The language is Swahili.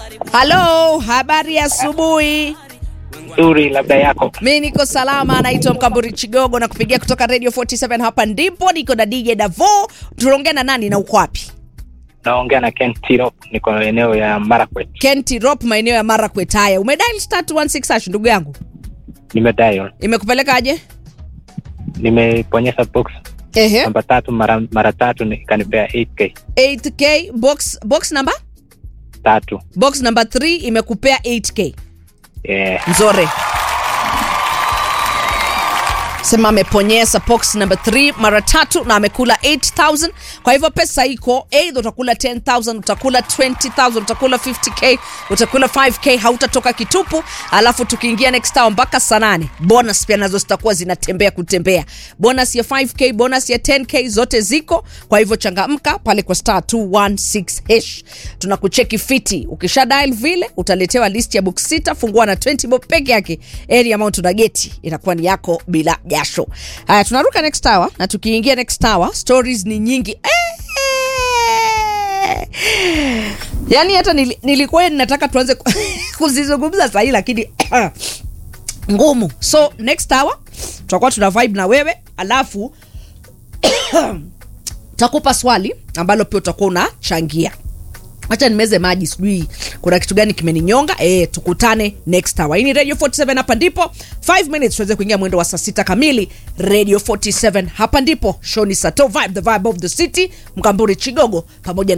halo habari ya asubuhi nzuri labda yako mi niko salama naitwa mkamburi chigogo na kupigia kutoka radio 47 hapa ndipo niko na dj davo tunaongea na nani na uko wapi naongea na ken tirop niko eneo ya marakwet kenti rop maeneo ya marakwet haya umedial star 216 hash ndugu yangu nimedial imekupelekaje nimeponyesha box ehe namba tatu mara, mara tatu ni- ikanipea 8k 8k box box number tatu box number 3 imekupea 8k yeah. nzore sema ameponyesa box number 3 mara tatu na amekula 8000 kwa hivyo pesa iko eidha utakula 10000 utakula 20000 utakula 50k utakula 5k hautatoka kitupu alafu tukiingia next hour mpaka saa nane bonus pia nazo zitakuwa zinatembea kutembea bonus ya 5k bonus ya 10k zote ziko kwa hivyo changamka pale kwa star 216 hash tunakucheki fiti ukisha dial vile utaletewa list ya book sita fungua na 20 bob peke yake area amount una geti inakuwa ni yako bila jasho haya tunaruka next hour na tukiingia next hour stories ni nyingi Eh! yaani hata nili, nilikuwa ninataka tuanze ku- kuzizungumza sahii lakini ngumu so next hour tutakuwa tuna vibe na wewe alafu takupa swali ambalo pia utakuwa unachangia hacha nimeze maji sijui kuna kitu gani kimeninyonga e, tukutane next hour hii ni radio 47 hapa ndipo 5 minutes tuweze kuingia mwendo wa saa sita kamili radio 47 hapa ndipo show ni sato vibe the vibe of the city mkamburi chigogo pamoja